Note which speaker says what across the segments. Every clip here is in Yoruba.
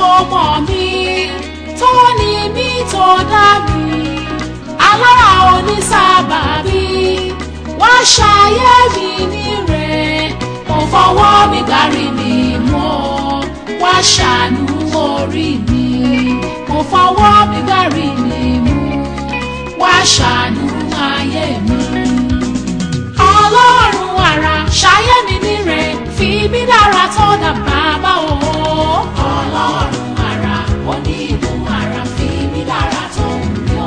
Speaker 1: tó mọ̀ mí tó ní mí tó dá mi alára onísábàbí wá ṣayé mi níre mo fọwọ́ mi gbárí mi mọ́ wá ṣàánú orí mi mo fọwọ́ mi gbárí mi mú wá ṣàánú ayé mi. ọlọ́run àrà ṣayé mi níre fi mí dára tó dà bàbá o. ọlọ́run àrà onígun àrà fi mí dára tó ń yọ.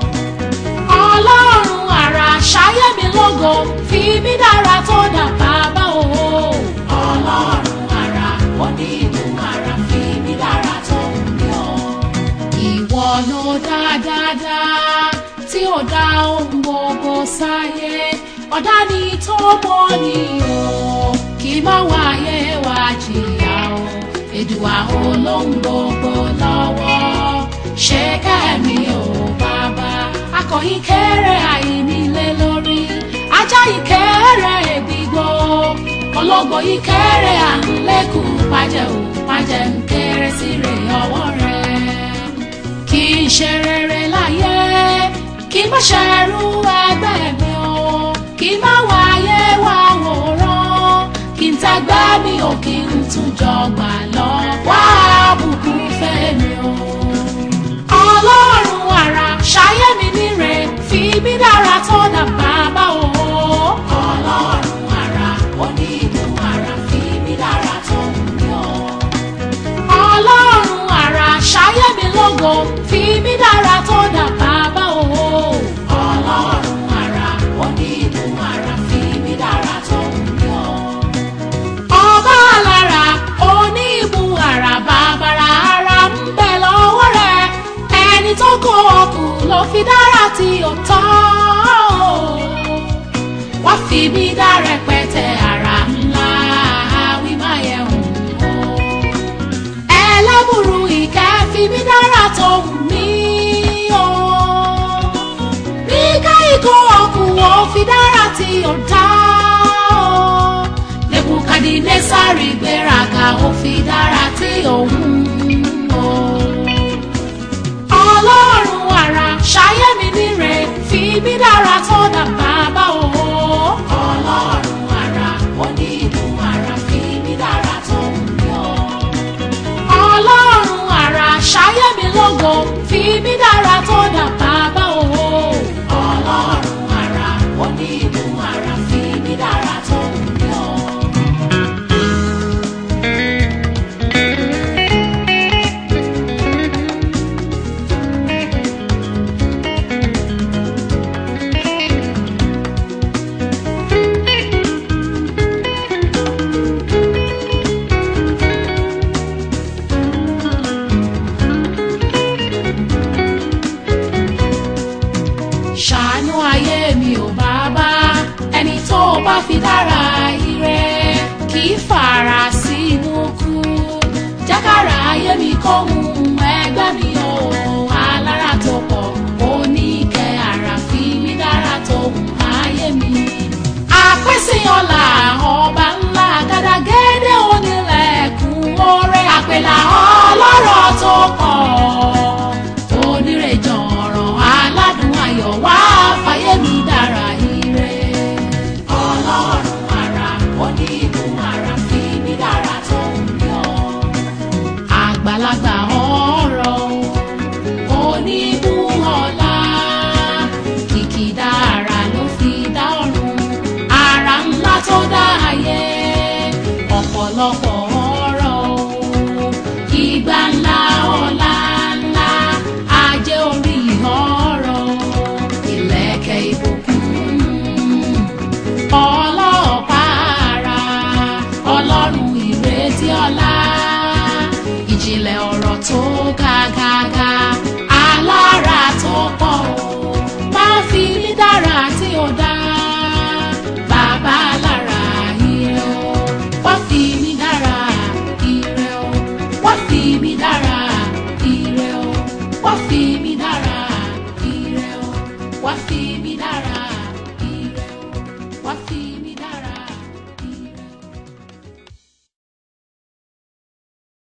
Speaker 1: ọlọ́run àrà ṣayé mi lógo fi mí dára tó dà bàbá o. ọlọ́run àrà onígun àrà fi mí dára tó ń yọ. ìwọ ló dá dáadáa tí ó dá ohun gbogbo sáyé ọ̀dá ni tó mọ́ ni o kì í má wáyé wá jìyà o èdùà olóhùn gbogbo lọ́wọ́ ṣé kẹ́mi ò bàbá akọ̀yìn kéré àìnílé lórí ajá yìí kéré ègbìgbò ológbò yìí kéré à ń lékùn pàjẹ́ ò pàjẹ́ ń kéré sí rè ọwọ́ rẹ̀ kì í ṣe rere láyé kì í má ṣẹrú ẹgbẹ́ mi o kì í má wáyé wá wòran kì í tagbá mi ò kí n tún jọgbà lọ wá bùkún fẹ́ mi o. ọlọ́run àrà ṣayé mi níre fi mí dára tó dà bàbá o. ọlọ́run àrà onígun àrà fi mí dára tó ń yọ ọlọ́run àrà ṣayé mi lógo fi mí dára tó dà bàbá o. ọlọ́run àrà onígun àrà fi mí dára tó ń yọ. ọba alára onígun àrà bàbàrà ara ń bẹ lọ́wọ́ rẹ̀ ẹni tó kó ọkù ló fi dára tí ó tọ́ wá fi mí dá rẹpẹtẹ àrà ńlá wí má yẹ hùn o ẹlẹ́bùrú ìkẹ́ fi mí dára tó wù mí o. bí káyìkó ọkùn ó fi dára tí ó dá o. nebukadinésárì gbéraga ó fi dára tí ó wù o. ọlọ́run àrà ṣayé mi níre fi mí dára tó dà bàbá o. ọlọ́run àrà onígun àrà fi mí dára tó wù mí o ọlọ́run àrà ṣayé mi lógo fi mí dára tó dà bàbá o. ọlọ́run àrà onígun àrà fi mí dára tó ń yọ. ṣàánú ayé mi ò bàbá ẹni tó o bá fi dára ire kì í fara sínú kú jákàrà ayé mi kóhun ẹgbẹ́ mi ò alára tó pọ̀ oníkẹ́ ara fi mí dára tó hùn ayé mi. àpèsè ọ̀la ọba ńlá gàdàgẹ́dẹ́ onílẹ̀kùn oore àpèlà ọlọ́rọ̀ tó pọ̀ onírèjọ ọ̀rọ̀ aládùn ayọ̀ wá fàyè mi dára ire. ọlọ́run àrà onígun àrà fi mí dára tó ń yọ. àgbàlagbà ọ̀rọ̀ onígun ọ̀la kìkìdá ara ló fi dá ọ̀run ara ńlá tó dá ayé ọ̀pọ̀lọpọ̀ ọ̀rọ̀ ìgbà ńlá ọ̀la ńlá ajé orí ọ̀rọ̀ ìlẹ̀kẹ̀ ìbùkún ọlọ́ọ̀pá ara ọlọ́run ìrètí ọ̀la ìjìnlẹ̀ ọ̀rọ̀ tó ga ga ga alára tó pọ̀ o máa fi mí dára tí ó dá bàbá lára ire o wá fi mí dára ire o wá fi mí dára ire o wá fi mí dára ire o wá fi mí dára.